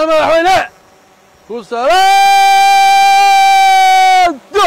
mudane madaxweyne ku salaado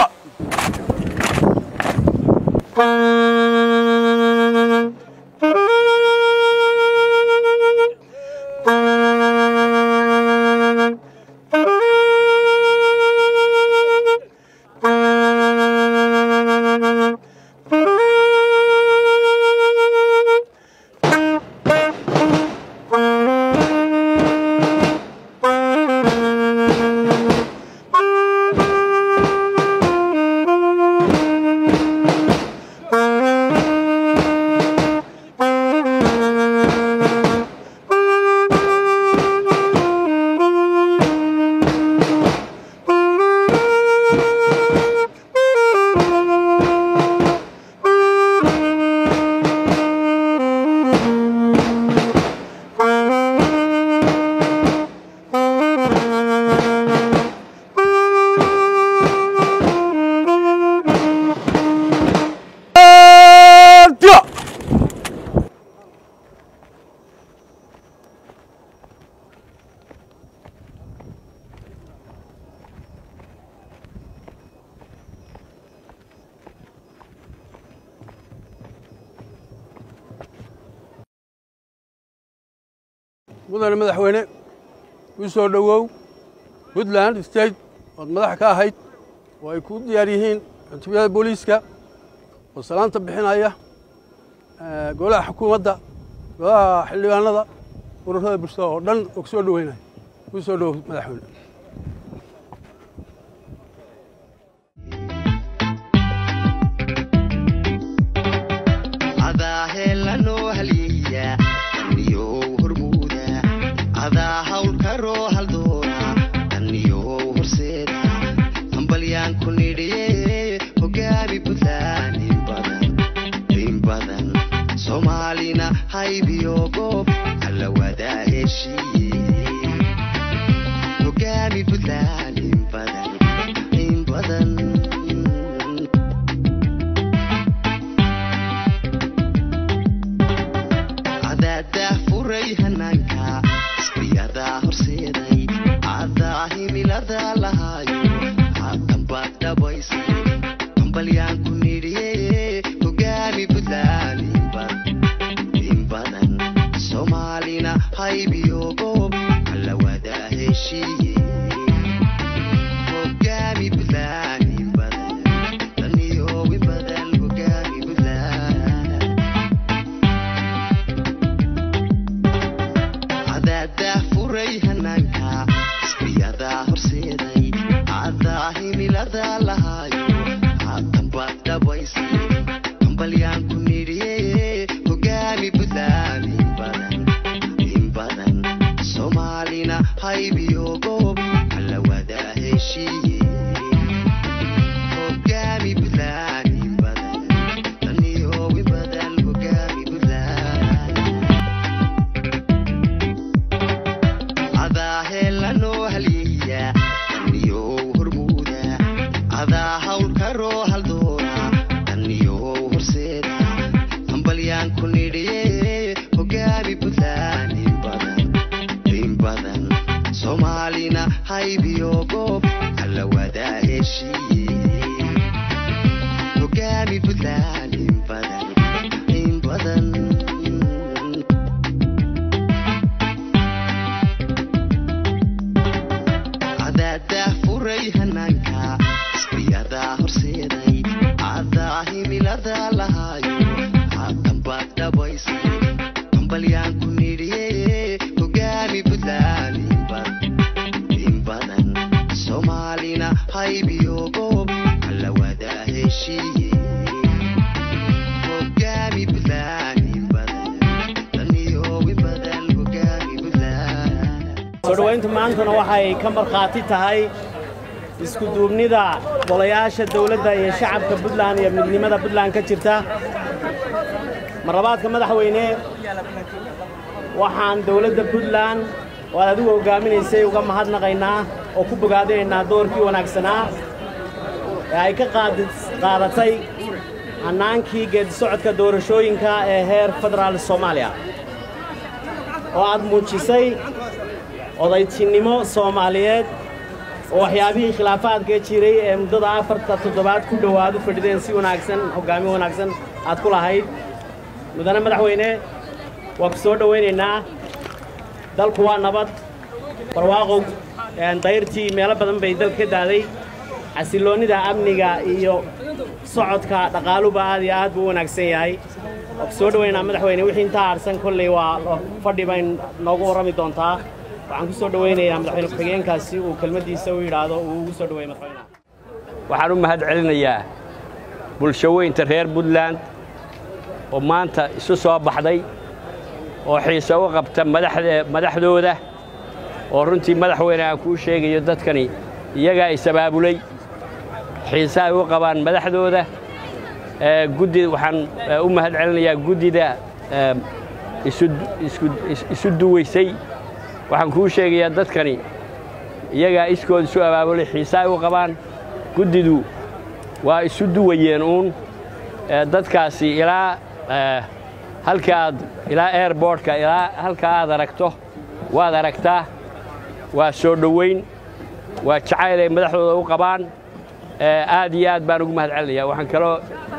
mudane madaxweyne ku soo dhowow puntland state ood madax ka ahayd oo ay ku diyaar yihiin cutubiyada booliiska oo salaanta bixinaya golaha xukuumadda golaha xildhibaanada ururada bulshada oo dhan oo ku soo dhoweynaya ku soo dhowow madaxweyne sodhowayntu maantuna waxay ka markhaati tahay iskuduubnida golayaasha dawladda iyo shacabka puntland iyo midnimada puntland ka jirta marlabaadka madaxweyne waxaan dawladda puntland oo aad adigu hoggaaminaysay uga mahadnaqaynaa oo ku bogaadinaynaa doorkii wanaagsanaa ee ay ka qaadatay hannaankii geedisocodka doorashooyinka ee heer federaal soomaaliya oo aad muujisay odaytinnimo soomaaliyeed oo waxyaabihii khilaafaadka jiray ee muddada afarta toddobaad ku dhowaad u fadhideen si wanaagsan hoggaamin wanaagsan aad ku lahayd mudane madaxweyne waa ku soo dhowaynaynaa dalku waa nabad barwaaqow dayrtii meelo badan bay dalka ka daaday xasilloonnida amniga iyo socodka dhaqaaluba aad iyo aad buu u wanaagsan yahay waa ku soo dhowaynaa madaxweyne wixii intaa harsan kolley waa fadhi bay noogu warrami doontaa waxaan ku soo dhowaynayaa madaxweyne ku-xigeenkaasi uu kelmaddiisa u yidhaahdo uu ugu soo dhoweeye madaxweynaha waxaan u mahad celinayaa bulshaweynta reer puntland oo maanta isu soo baxday oo xiise u qabta madaxdooda oo runtii madaxweyne aan kuu sheegayo dadkani iyagaa is-abaabulay xiise ay u qabaan madaxdooda guddi waxaan u mahad celinayaa guddida isu duwaysay waxaan kuu sheegayaa dadkani iyagaa iskood isu abaabulay xiise ay u qabaan guddidu waa isu duwayeen uun dadkaasi ilaa halka aad ilaa airbortka ilaa halka aad aragto waad aragtaa waa soo dhowayn waa jacayl ay madaxdooda u qabaan aad iyo aad baan ugu mahad celinayaa waxaan kaloo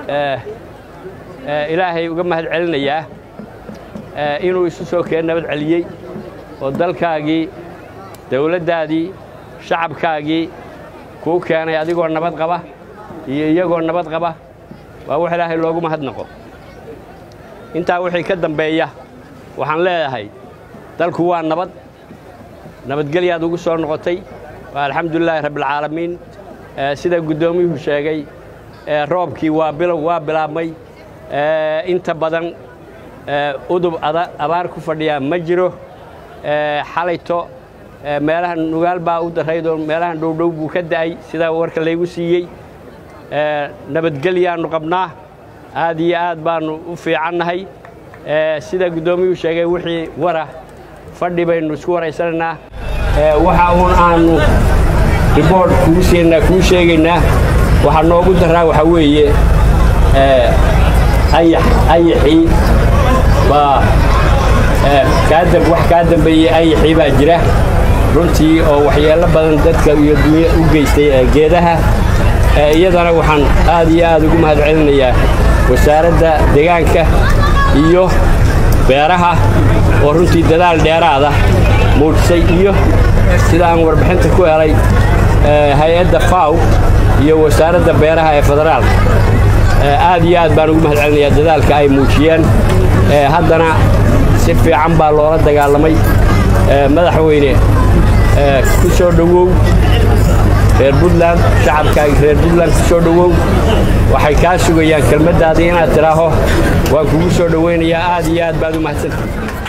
ilaahay uga mahad celinayaa inuu isu soo keen nabad celiyey oo dalkaagii dawladdaadii shacabkaagii kuu keenay adigoo nabad qaba iyo iyagoo nabad qaba waa wax ilaahay loogu mahadnaqo intaa wixii ka dambeeya waxaan leedahay dalku waa nabad nabadgelyaad ugu soo noqotay waa alxamdulilaahi rabbialcaalamiin sida guddoomiyuhu sheegay roobkii waa bilow waa bilaabmay inta badan udub abaar ku fadhiyaa ma jiro xalayto meelahan nugaal baa u daraydoo meelahan dhowdhow buu ka da'ay sidaa warka laygu siiyey nabadgelyaannu qabnaa aad iyo aad baannu u fiicannahay sida guddoomiyuhu sheegay wixii wara fadhi baynu isku waraysanaynaa waxa uun aannu riboort kuu siinaa kuu sheegaynaa waxaa noogu daraa waxaa weeye ayax ayaxii baa wax kaa dambeeyey ayaxii baa jira runtii oo waxyeello badan dadka iyo dunya u geystay geedaha iyadana waxaan aad iyo aad ugu mahad celinayaa wasaaradda deegaanka iyo beeraha oo runtii dadaal dheeraada muujisay iyo sida aan warbixinta ku helay hay-adda faw iyo wasaaradda beeraha ee federaalka aad iyo aad baan ugu mahad celinayaa dadaalka ay muujiyeen haddana si fiican baa loola dagaalamay madaxweyne ku soo dhowow reer puntland shacabkaaga reer puntland ku soo dhowow waxay kaa sugayaan kelmaddaadii inaad tidhaaho waan kugu soo dhowaynayaa aad iyo aad baad u mahadsanta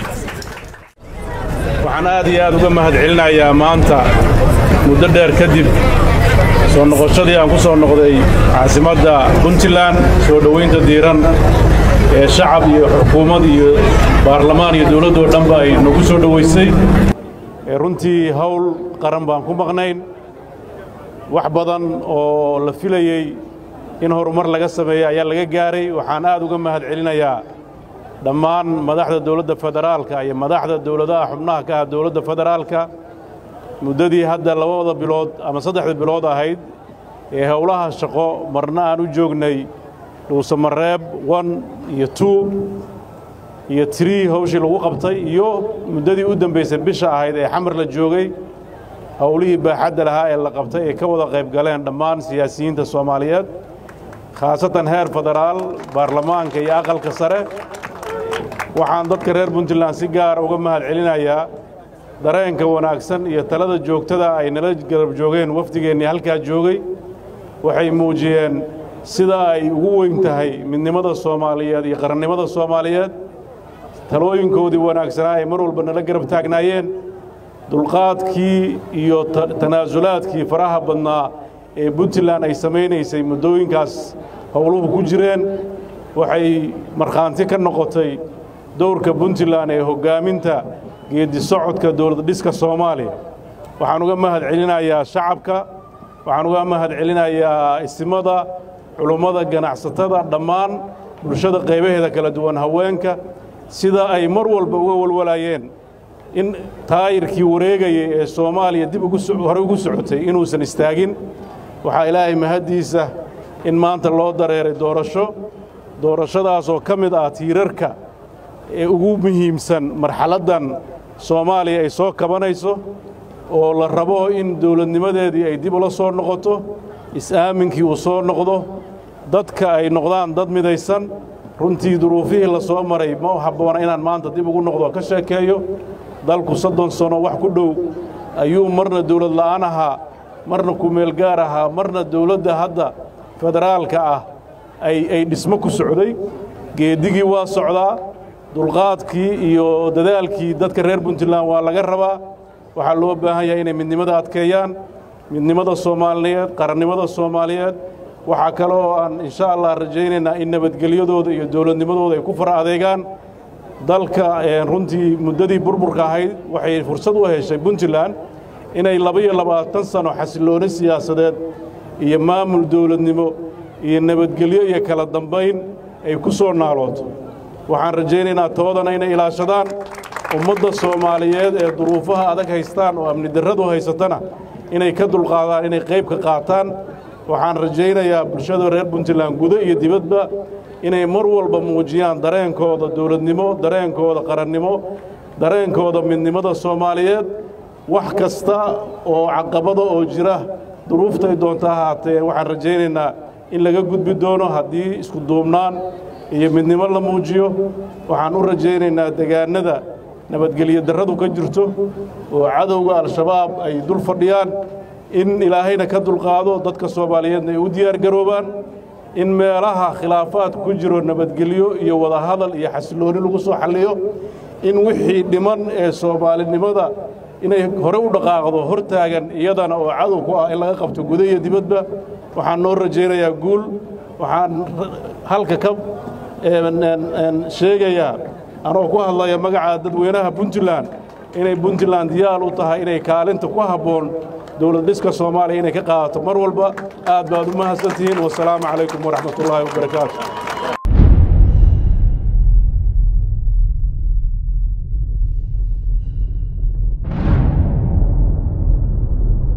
waxaan aad iyo aad uga mahad celinayaa maanta muddo dheer kadib soo noqoshadii aan ku soo noqday caasimadda puntland soo dhowaynta diiran ee shacab iyo xukuumad iyo baarlamaan iyo dawladdoo dhanba ay nagu soo dhowaysay runtii hawl qaran baan ku maqnayn wax badan oo la filayey in horumar laga sameeya ayaa laga gaaray waxaan aad uga mahad celinayaa dhammaan madaxda dawladda federaalka iyo madaxda dawladaha xubnaha ka ah dawladda federaalka muddadii hadda labada bilood ama saddexda bilood ahayd ee howlaha shaqo marna aan u joognay dhuusamareeb one iyo two iyo trii hawshii lagu qabtay iyo muddadii u dambaysay bisha ahayd ee xamar la joogay howlihii baaxadda lahaa ee la qabtay ay ka wada qayb galeen dhammaan siyaasiyiinta soomaaliyeed khaasatan heer federaal baarlamaanka iyo aqalka sare waxaan dadka reer puntland si gaara uga mahad celinayaa dareenka wanaagsan iyo talada joogtada ay nala garab joogeen wafdigeennii halkaa joogay waxay muujiyeen sida ay ugu weyn tahay midnimada soomaaliyeed iyo qarannimada soomaaliyeed talooyinkoodii wanaagsanaa ay mar walba nala garab taagnaayeen dulqaadkii iyo tanaasulaadkii faraha badnaa ee puntland ay samaynaysay muddooyinkaas howluhu ku jireen waxay markhaanti ka noqotay dowrka puntland ee hoggaaminta geeddi socodka dowlad dhiska soomaaliya waxaan uga mahad celinayaa shacabka waxaan uga mahad celinayaa isimada culummada ganacsatada dhammaan bulshada qaybaheeda kala duwan haweenka sida ay mar walba uga walwalayeen in taayirkii wareegayay ee soomaaliya dib hore ugu socotay inuusan istaagin waxaa ilaahay mahaddiisa in maanta loo dareeray doorasho doorashadaasoo ka mid ah tiirarka ee ugu muhiimsan marxaladdan soomaaliya ay soo kabanayso oo la rabo in dawladnimadeedii ay dib ula soo noqoto is-aaminkii uu soo noqdo dadka ay noqdaan dad midaysan runtii duruufihii la soo maray ma habboona inaan maanta dib ugu noqdo ka sheekeeyo dalku soddon sano wax ku dhow ayuu marna dawlad la'aan ahaa marna kumeelgaar ahaa marna dawladda hadda federaalka ah ay dhismo ku socday geedigii waa socdaa dulqaadkii iyo dadaalkii dadka reer puntland waa laga rabaa waxaa loo baahan yahay inay midnimada adkeeyaan midnimada soomaaliyeed qarannimada soomaaliyeed waxaa kale oo aan insha allah rajaynaynaa in nabadgelyadooda iyo dawladnimadooda ay ku fara adeegaan dalka runtii muddadii burburka ahayd waxay fursad u heshay puntland inay labaiyo labaatan sano xasillooni siyaasadeed iyo maamul dawladnimo iyo nabadgelyo iyo kala dambayn ay ku soo naalooto waxaan rajaynaynaa toodana inay ilaashadaan ummadda soomaaliyeed ee duruufaha adag haystaan oo amni darradu haysatana inay ka dulqaadaan inay qayb ka qaataan waxaan rajaynayaa bulshada reer puntland gudo iyo dibadba inay mar walba muujiyaan dareenkooda dawladnimo dareenkooda qarannimo dareenkooda midnimada soomaaliyeed wax kasta oo caqabada oo jira duruuftay doonta ahaatee waxaan rajaynaynaa in laga gudbi doono haddii isku duubnaan iyo midnimo la muujiyo waxaan u rajaynaynaa degaannada nabadgelyo darradu ka jirto oo cadowga al-shabaab ay dul fadhiyaan in ilaahayna ka dulqaado dadka soomaaliyeedna ay u diyaargaroobaan in meelaha khilaafaad ku jiro nabadgelyo iyo wadahadal iyo xasillooni lagu soo xalliyo in wixii dhiman ee soomaalinimada inay hore u dhaqaaqdo hor taagan iyadana oo cadow ku ah in laga qabto guda iyo dibadba waxaan noo rajaynayaa guul waxaan halka ka sheegayaa anoo ku hadlaya magaca dadweynaha puntland inay puntland diyaar u tahay inay kaalinta ku habboon dowlad dhiska soomaaliya inay ka qaadato mar walba aad baad u mahadsantihiin wasalaamu calaykum waraxmat ullaahi wabarakaatu